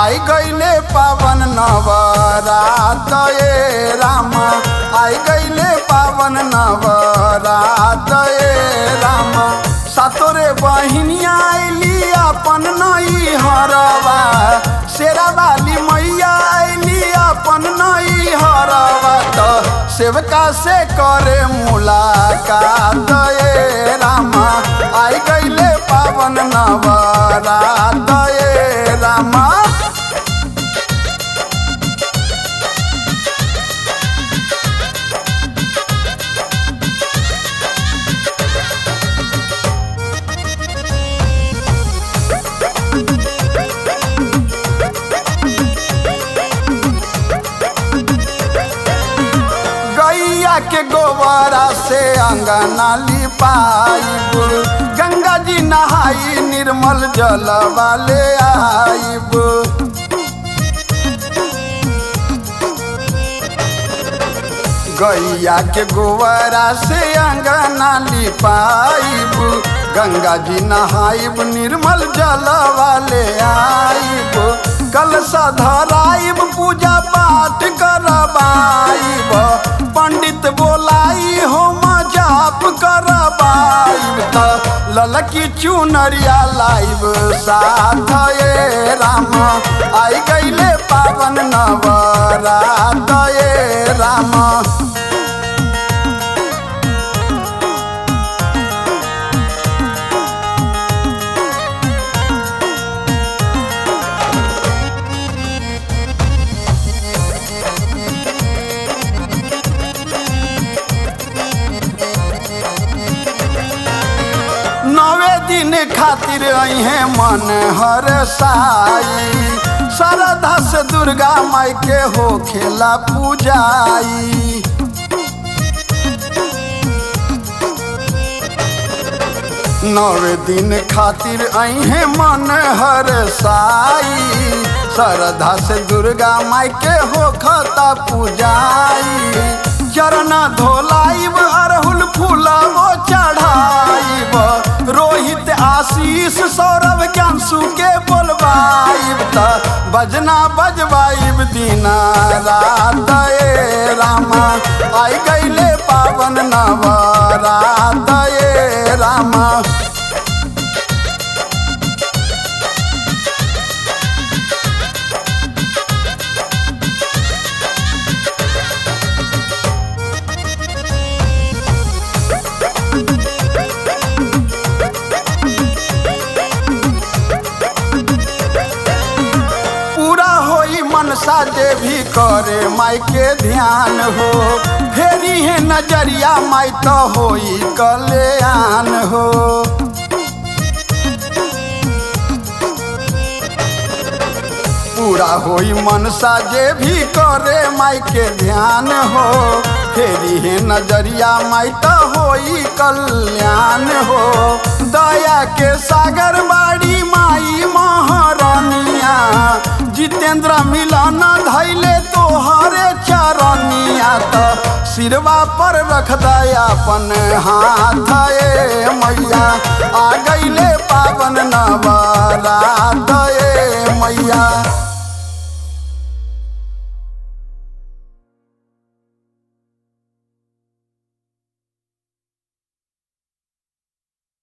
आई गईले पावन नवरात ए राम आई गईले पावन नवरात ए राम सातोरे बहिनिया आइली अपन नई हरवा शेरा वाली मैया आइली अपन नई हरवा तो सेवका से करे मुलाकात ए राम आई गईले पावन नवरात ए राम गैया के गोबरा से अंगना लिपाइब गंगा जी नहाई निर्मल जल वाले आइब गैया के गोबरा से अंगना लिपाइब गंगा जी नहाइब निर्मल जल वाले आइब कलशा धराइब पूजा पाठ करबाइब पंडित बोलाई होम जाप करबाइब त ललकी चुनरिया लाइब साथ ए राम आई गईले पावन नवरात ए राम नवे दिन खातिर अहे मन हर साई श्रद्धा से दुर्गा माई के हो खेला पूजाई नवे दिन खातिर अहे मन हर साई श्रद्धा से दुर्गा माई के हो खता पूजाई चरण धोलाइब अरहुल फूलबो चढ़ाइब रोहित आशीष सौरभ ज्ञानसु के बोलबाइब त बजना बजबाइब दीना रात ए रामा आई गईले पावन नवरात ए रामा पूरा होई मनसा जे भी करे माई के ध्यान हो फेरी है नजरिया माई तो होई कल्याण हो पूरा होई मनसा जे भी करे माई के ध्यान हो फेरी है नजरिया माई तो होई कल्याण हो दया के सागर बाड़ी माई महारानिया जितेंद्र मिलन धैले तोहरे चरनिया तो सिरवा पर रख दया अपन हाथ ए मैया आ गईले पावन नवरात ए मैया